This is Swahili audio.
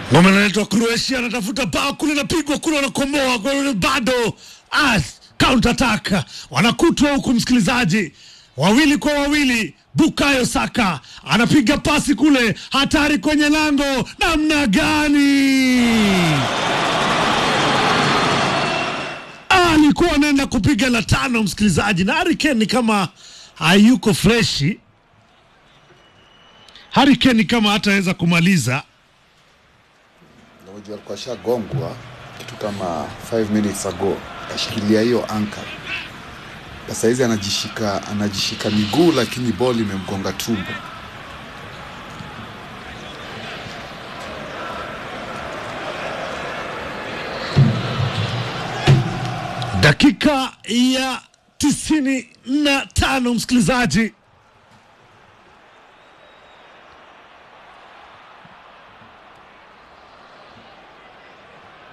Ngoma inaletwa Croatia, anatafuta bao kule, napigwa kule, wanakomoa kule, bado ah, counter attack wanakutwa huku, msikilizaji, wawili kwa wawili. Bukayo Saka anapiga pasi kule, hatari kwenye lango, namna gani! alikuwa anaenda kupiga la tano, msikilizaji, na Harry Kane ni kama hayuko freshi. Harry Kane ni kama hataweza kumaliza Unajua alikuwa shagongwa kitu kama 5 minutes ago, kashikilia hiyo anka. Sasa hizi anajishika anajishika miguu, lakini boli imemgonga tumbo. dakika ya tisini na tano msikilizaji